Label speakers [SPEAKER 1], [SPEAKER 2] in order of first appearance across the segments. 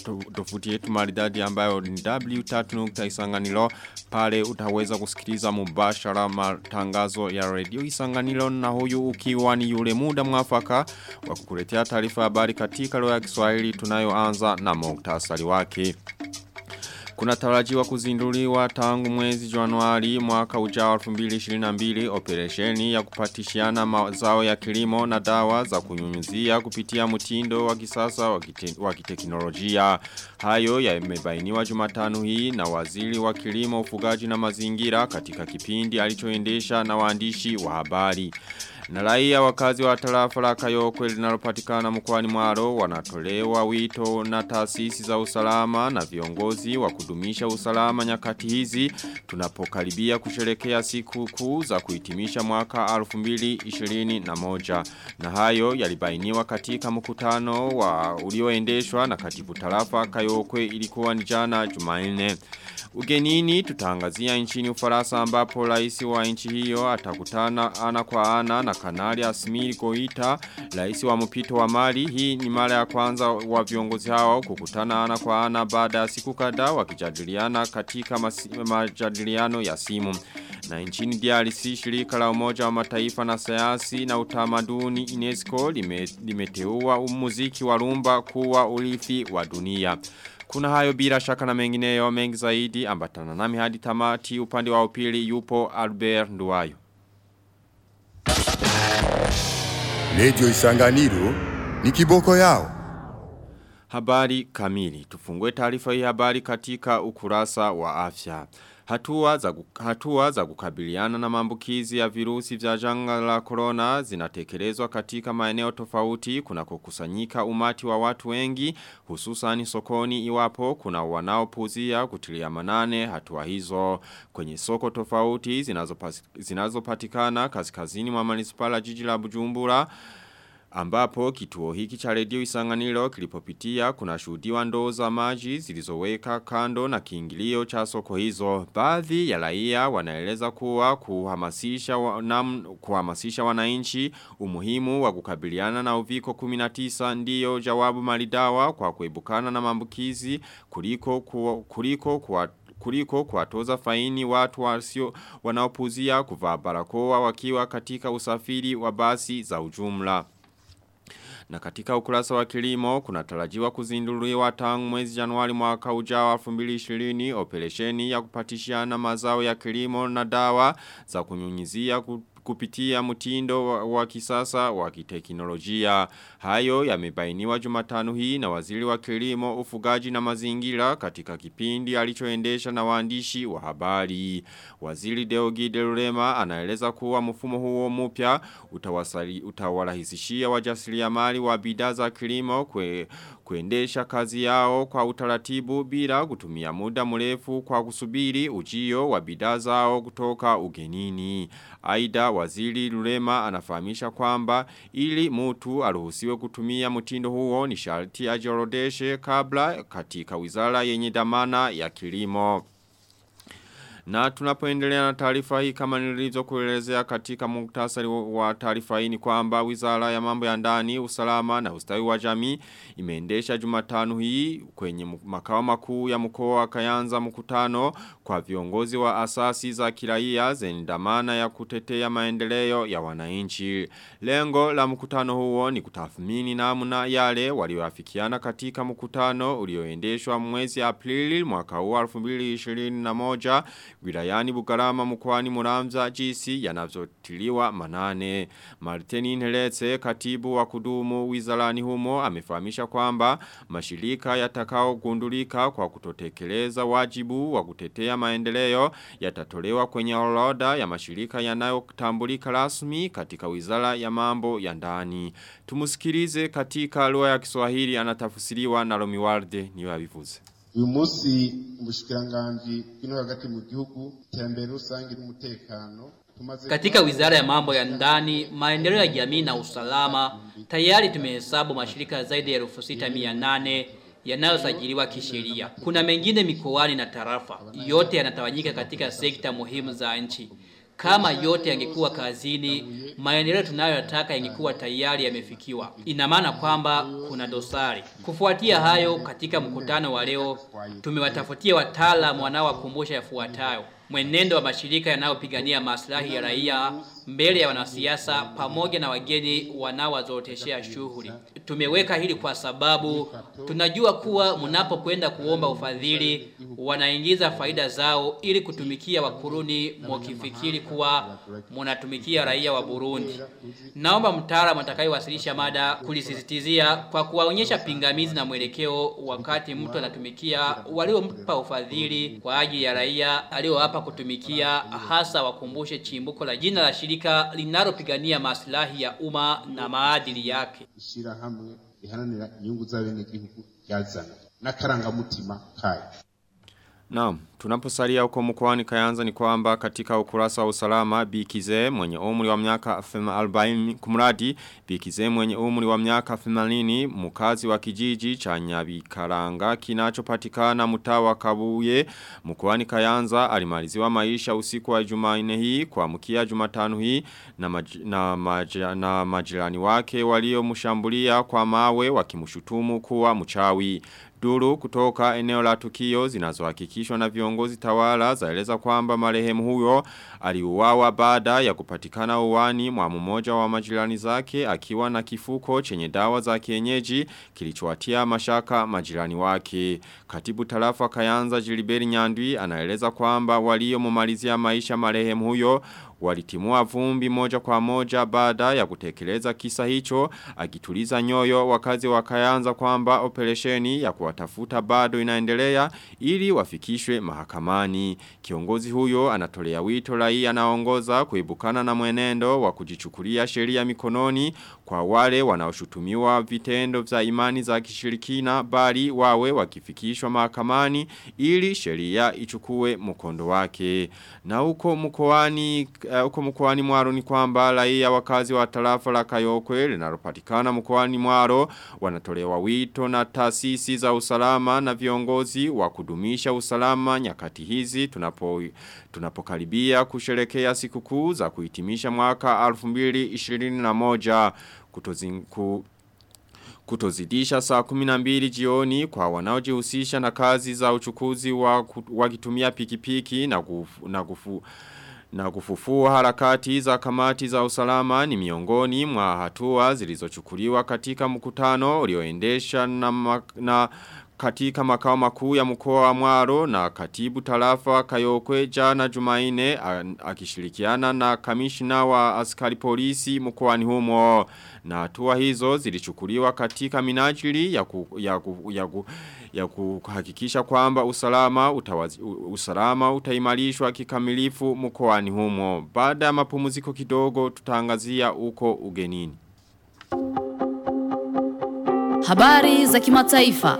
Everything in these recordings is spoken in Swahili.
[SPEAKER 1] tofuti yetu maridadi ambayo ni w3.isanganilo pale utaweza kusikiliza mubashara matangazo ya radio isanganilo na huyu ukiwa ni yule muda mwafaka wa kukuletea taarifa habari katika lugha ya Kiswahili tunayoanza na muktasari wake. Kuna tarajiwa kuzinduliwa tangu mwezi Januari mwaka ujao 2022 operesheni ya kupatishiana mazao ya kilimo na dawa za kunyunyuzia kupitia mtindo wa kisasa wa kiteknolojia. Hayo yamebainiwa Jumatano hii na waziri wa kilimo ufugaji na mazingira katika kipindi alichoendesha na waandishi wa habari. Na raia wakazi wa tarafa la Kayokwe linalopatikana mkoani Mwaro wanatolewa wito na taasisi za usalama na viongozi wa kudumisha usalama nyakati hizi tunapokaribia kusherekea siku kuu za kuhitimisha mwaka 2021 na hayo yalibainiwa katika mkutano wa ulioendeshwa na katibu tarafa Kayokwe ilikuwa ni jana Jumanne Ugenini tutangazia nchini Ufaransa ambapo rais wa nchi hiyo atakutana ana kwa ana na kanali Asmiri Goita, rais wa mpito wa Mali. Hii ni mara ya kwanza wa viongozi hao kukutana ana kwa ana baada ya siku kadhaa wakijadiliana katika majadiliano ya simu. Na nchini DRC shirika la umoja wa mataifa na sayansi na utamaduni UNESCO lime, limeteua muziki wa rumba kuwa urithi wa dunia. Kuna hayo bila shaka na mengineyo mengi zaidi ambatana nami hadi tamati upande wa upili yupo Albert Nduwayo.
[SPEAKER 2] Lejo isanganiro ni kiboko yao.
[SPEAKER 1] Habari kamili. Tufungue taarifa hii habari katika ukurasa wa afya. Hatua za, hatua za kukabiliana na maambukizi ya virusi vya janga la corona zinatekelezwa katika maeneo tofauti kuna kukusanyika umati wa watu wengi hususan sokoni iwapo kuna wanaopuzia kutilia manane hatua hizo kwenye soko tofauti zinazopatikana zinazo kaskazini mwa manispala jiji la Bujumbura ambapo kituo hiki cha redio isanganiro kilipopitia kuna shuhudiwa ndoo za maji zilizoweka kando na kiingilio cha soko hizo. Baadhi ya raia wanaeleza kuwa kuhamasisha, wa, kuhamasisha wananchi umuhimu wa kukabiliana na uviko 19 ndiyo jawabu maridawa kwa kuebukana na mambukizi kuliko, ku, kuliko kwa kuliko kuwatoza faini watu wasio wanaopuzia kuvaa barakoa wakiwa katika usafiri wa basi za ujumla. Na katika ukurasa wa kilimo, kuna tarajiwa kuzinduliwa tangu mwezi januari mwaka ujao 2020 operesheni ya kupatishiana mazao ya kilimo na dawa za kunyunyizia kupitia mtindo wa, wa kisasa wa kiteknolojia. Hayo yamebainiwa Jumatano hii na waziri wa kilimo, ufugaji na mazingira katika kipindi alichoendesha na waandishi wa habari. Waziri Deogi Delurema anaeleza kuwa mfumo huo mpya utawarahisishia wajasiriamali wa bidhaa za kilimo kwe, kuendesha kazi yao kwa utaratibu bila kutumia muda mrefu kwa kusubiri ujio wa bidhaa zao kutoka ugenini. Aida waziri Lulema anafahamisha kwamba ili mtu aruhusiwe kutumia mtindo huo ni sharti ajiorodeshe kabla katika wizara yenye dhamana ya kilimo. Na tunapoendelea na taarifa hii kama nilizokuelezea katika muktasari wa taarifa hii ni kwamba Wizara ya Mambo ya Ndani, Usalama na Ustawi wa Jamii imeendesha Jumatano hii kwenye makao makuu ya mkoa wa Kayanza mkutano kwa viongozi wa asasi za kiraia zenye dhamana ya kutetea maendeleo ya wananchi. Lengo la mkutano huo ni kutathmini namna yale walioafikiana katika mkutano ulioendeshwa mwezi Aprili mwaka huu 2021 wilayani Bugarama mkoani Muramza jinsi yanavyotiliwa manane. Martini Nheletse katibu wa kudumu wizarani humo amefahamisha kwamba mashirika yatakao gundulika kwa kutotekeleza wajibu wa kutetea maendeleo yatatolewa kwenye orodha ya mashirika yanayotambulika rasmi katika wizara ya mambo ya ndani. Tumusikilize katika lugha ya Kiswahili anatafsiriwa na Romiwarde niyo yabivuze.
[SPEAKER 3] uyu munsi umushikiranganji bw'ino hagati mu gihugu iterambere rusange n'umutekano tumaze
[SPEAKER 4] Katika wizara ya mambo ya ndani, maendeleo ya jamii na usalama, tayari tumehesabu mashirika zaidi ya elfu sita mia nane yanayosajiliwa kisheria. Kuna mengine mikoani na tarafa, yote yanatawanyika katika sekta muhimu za nchi Kama yote yangekuwa kazini, maendeleo tunayoyataka yangekuwa tayari yamefikiwa. Ina maana kwamba kuna dosari. Kufuatia hayo, katika mkutano wa leo tumewatafutia wataalamu wanaowakumbusha yafuatayo: mwenendo wa mashirika yanayopigania maslahi ya raia mbele ya wanasiasa pamoja na wageni wanaowazoroteshea shughuli. Tumeweka hili kwa sababu tunajua kuwa mnapokwenda kuomba ufadhili wanaingiza faida zao ili kutumikia wakuruni mwakifikiri kuwa mnatumikia raia wa Burundi. Naomba mtaalamu atakayewasilisha mada kulisisitizia kwa kuwaonyesha pingamizi na mwelekeo wakati mtu anatumikia waliompa ufadhili kwa ajili ya raia aliyoapa kutumikia, hasa wakumbushe chimbuko la jina la shirika linalopigania maslahi ya umma na maadili yake.
[SPEAKER 3] ishirahamwe riharanira inyungu z'abenegihugu ryazana n'akarangamutima kayo
[SPEAKER 1] Naam, tunaposalia huko mkoani Kayanza ni kwamba katika ukurasa wa usalama Bikize mwenye umri wa miaka 40 kumradi Bikize mwenye umri wa miaka 80 mkazi wa kijiji cha Nyabikaranga kinachopatikana mtaa wa Kabuye mkoani Kayanza alimaliziwa maisha usiku wa Jumanne hii kwa mkia Jumatano hii na maj, na, maj, na majirani wake waliomshambulia kwa mawe wakimshutumu kuwa mchawi Duru kutoka eneo la tukio zinazohakikishwa na viongozi tawala zaeleza kwamba marehemu huyo aliuawa baada ya kupatikana uwani mwa mmoja wa majirani zake akiwa na kifuko chenye dawa za kienyeji kilichowatia mashaka majirani wake. Katibu tarafa Kayanza Jiliberi Nyandwi anaeleza kwamba waliomumalizia maisha marehemu huyo walitimua vumbi moja kwa moja baada ya kutekeleza kisa hicho akituliza nyoyo wakazi wa Kayanza kwamba operesheni ya kuwatafuta bado inaendelea ili wafikishwe mahakamani. Kiongozi huyo anatolea wito raia anaongoza kuibukana na mwenendo wa kujichukulia sheria mikononi kwa wale wanaoshutumiwa vitendo vya imani za kishirikina bali wawe wakifikishwa mahakamani ili sheria ichukue mkondo wake. Na huko mkoani uh, huko mkoani Mwaro ni kwamba raia wakazi wa tarafa la Kayokwe linalopatikana mkoani Mwaro wanatolewa wito na taasisi za usalama na viongozi wa kudumisha usalama nyakati hizi tunapo tunapokaribia kusherekea sikukuu za kuhitimisha mwaka 2021 kutozinku kutozidisha saa 12 jioni kwa wanaojihusisha na kazi za uchukuzi wa wakitumia pikipiki na kufu, na kufu na kufufua harakati za kamati za usalama ni miongoni mwa hatua zilizochukuliwa katika mkutano ulioendesha na, na katika makao makuu ya mkoa wa Mwaro na katibu tarafa Kayokwe jana Jumaine akishirikiana na kamishna wa askari polisi mkoani humo na hatua hizo zilichukuliwa katika minajili ya ku, ya ku, ya ku, ya kuhakikisha kwamba usalama utawazi, usalama utaimarishwa kikamilifu mkoani humo baada ya mapumziko kidogo tutangazia uko ugenini
[SPEAKER 5] Habari za kimataifa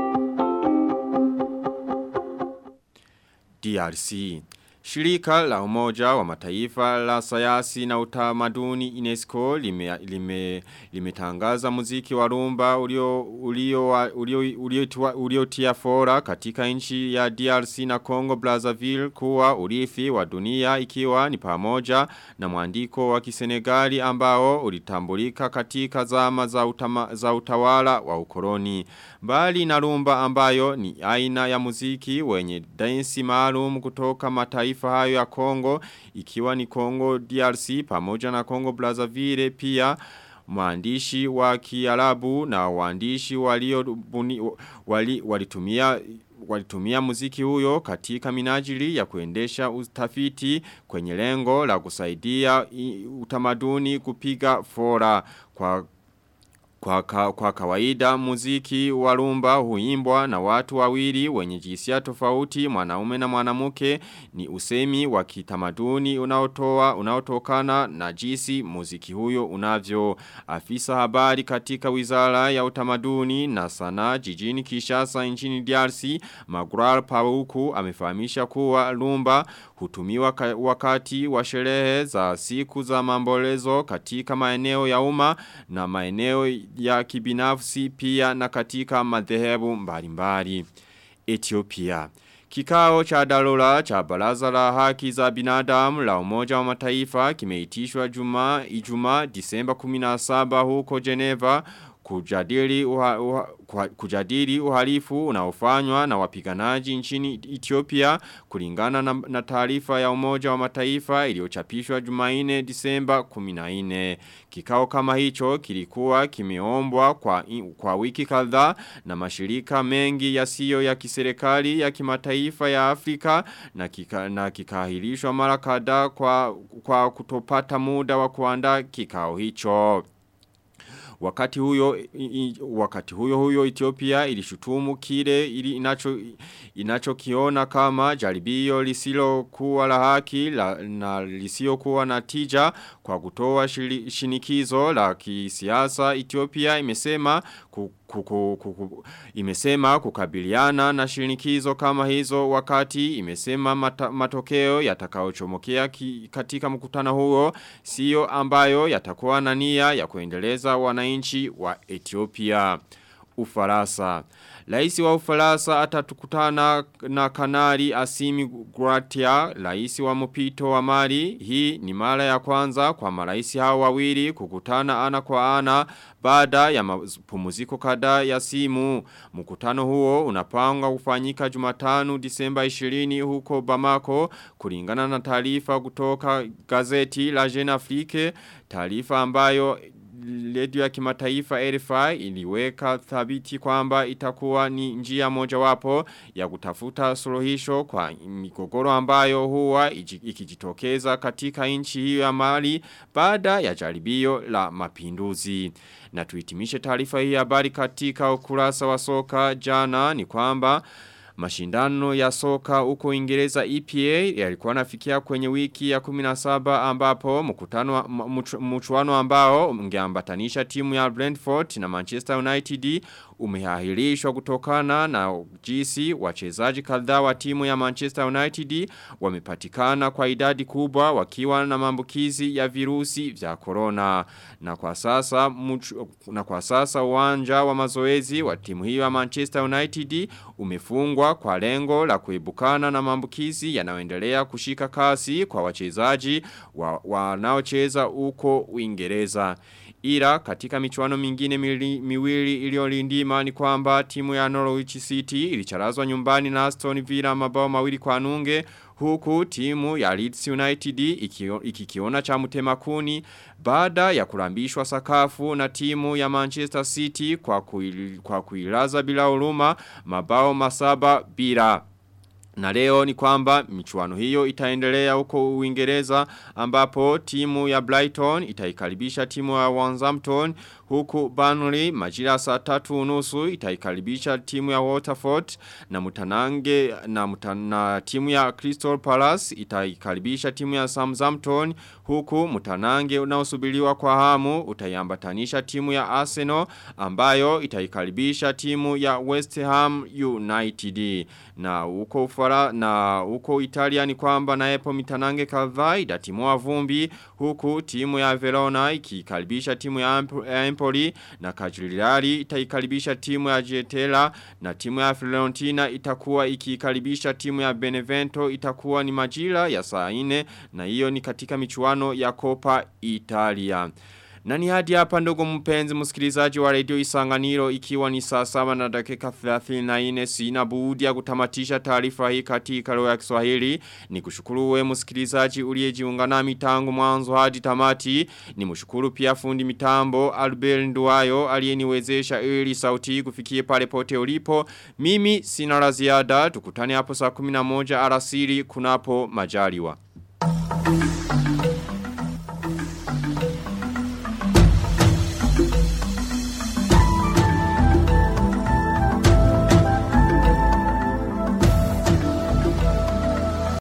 [SPEAKER 1] DRC. Shirika la umoja wa mataifa la sayasi na utamaduni UNESCO limetangaza lime, lime muziki wa rumba ulio, ulio, ulio, ulio, ulio tia fora katika nchi ya DRC na Congo Brazzaville kuwa urithi wa dunia ikiwa ni pamoja na mwandiko wa kisenegali ambao ulitambulika katika zama za, utama, za utawala wa ukoloni. Bali na rumba ambayo ni aina ya muziki wenye dansi maalum kutoka mataifa hayo ya Kongo ikiwa ni Kongo DRC pamoja na Kongo Brazzaville pia maandishi wa Kiarabu na waandishi walio wali, walitumia walitumia muziki huyo katika minajili ya kuendesha utafiti kwenye lengo la kusaidia utamaduni kupiga fora kwa kwa, ka, kwa kawaida muziki wa rumba huimbwa na watu wawili wenye jinsia tofauti mwanaume na mwanamke ni usemi wa kitamaduni unaotoa unaotokana na jinsi muziki huyo unavyo afisa habari katika wizara ya utamaduni na sanaa jijini Kishasa nchini DRC Magral Pauku amefahamisha kuwa rumba hutumiwa wakati wa sherehe za siku za mambolezo katika maeneo ya umma na maeneo ya kibinafsi pia na katika madhehebu mbalimbali. Ethiopia Kikao cha dharura cha baraza la haki za binadamu la umoja wa mataifa kimeitishwa juma Ijumaa Disemba 17 huko Geneva kujadili, uha, uha, kujadili uhalifu unaofanywa na wapiganaji nchini Ethiopia kulingana na, na taarifa ya umoja wa mataifa iliyochapishwa Jumaine Disemba 14. Kikao kama hicho kilikuwa kimeombwa kwa, kwa wiki kadhaa na mashirika mengi yasiyo ya kiserikali ya kimataifa ya Afrika na, kika, na kikahilishwa mara kadhaa kwa, kwa kutopata muda wa kuandaa kikao hicho. Wakati huyo i, wakati huyo huyo Ethiopia ilishutumu kile ili inacho inachokiona kama jaribio lisilo kuwa la haki la, na lisio kuwa na tija kwa kutoa shili, shinikizo la kisiasa Ethiopia imesema kuku, kuku, imesema kukabiliana na shinikizo kama hizo wakati imesema mata, matokeo yatakaochomokea katika mkutano huo sio ambayo yatakuwa na nia ya kuendeleza wananchi wa Ethiopia Ufaransa Laisi wa Ufaransa atatukutana na kanari Asimi Gratia, laisi wa mpito wa Mali. Hii ni mara ya kwanza kwa maraisi hao wawili kukutana ana kwa ana baada ya mapumziko kadhaa ya simu. Mkutano huo unapanga kufanyika Jumatano Disemba 20 huko Bamako kulingana na taarifa kutoka gazeti la Jeune Afrique, taarifa ambayo redio ya kimataifa RFI iliweka thabiti kwamba itakuwa ni njia mojawapo ya kutafuta suluhisho kwa migogoro ambayo huwa ikijitokeza katika nchi hiyo ya Mali baada ya jaribio la mapinduzi. Na tuitimishe taarifa hii habari katika ukurasa wa soka jana ni kwamba Mashindano ya soka huko Uingereza EPA yalikuwa nafikia kwenye wiki ya 17 ambapo mkutano mchuano ambao ungeambatanisha timu ya Brentford na Manchester United umeahirishwa kutokana na jinsi wachezaji kadhaa wa timu ya Manchester United wamepatikana kwa idadi kubwa wakiwa na maambukizi ya virusi vya corona na kwa sasa mchu, na kwa sasa uwanja wa mazoezi wa timu hiyo ya Manchester United umefungwa kwa lengo la kuibukana na maambukizi yanayoendelea kushika kasi kwa wachezaji wanaocheza wa huko Uingereza. Ila katika michuano mingine mili, miwili iliyolindima ni kwamba timu ya Norwich City ilicharazwa nyumbani na Aston Villa mabao mawili kwa nunge huku timu ya Leeds United ikikiona iki cha mtemakuni baada ya kurambishwa sakafu na timu ya Manchester City kwa, kuil, kwa kuilaza bila huruma mabao masaba bila. Na leo ni kwamba michuano hiyo itaendelea huko Uingereza ambapo timu ya Brighton itaikaribisha timu ya Wolverhampton huku Burnley majira saa tatu unusu itaikaribisha timu ya Waterford na mutanange na, mutana, timu ya Crystal Palace itaikaribisha timu ya Southampton huku mutanange unaosubiriwa kwa hamu utaiambatanisha timu ya Arsenal ambayo itaikaribisha timu ya West Ham United na huko ufara na huko Italia ni kwamba na epo mitanange kadhaa idatimua vumbi huku timu ya Verona ikikaribisha timu ya Empoli na Cagliari itaikaribisha timu ya Getela na timu ya Fiorentina itakuwa ikikaribisha timu ya Benevento itakuwa ni majira ya saa 4 na hiyo ni katika michuano ya Copa Italia. Na ni hadi hapa ndogo mpenzi msikilizaji wa radio isanganiro ikiwa ni saa saba na dakika 34 sina budi ya kutamatisha taarifa hii katika lugha ya Kiswahili. Ni kushukuru we msikilizaji uliyejiunga nami tangu mwanzo hadi tamati. Ni mshukuru pia fundi mitambo Albert Nduwayo aliyeniwezesha ili sauti kufikie pale pote ulipo. Mimi sina la ziada tukutane hapo saa 11 alasiri kunapo majaliwa.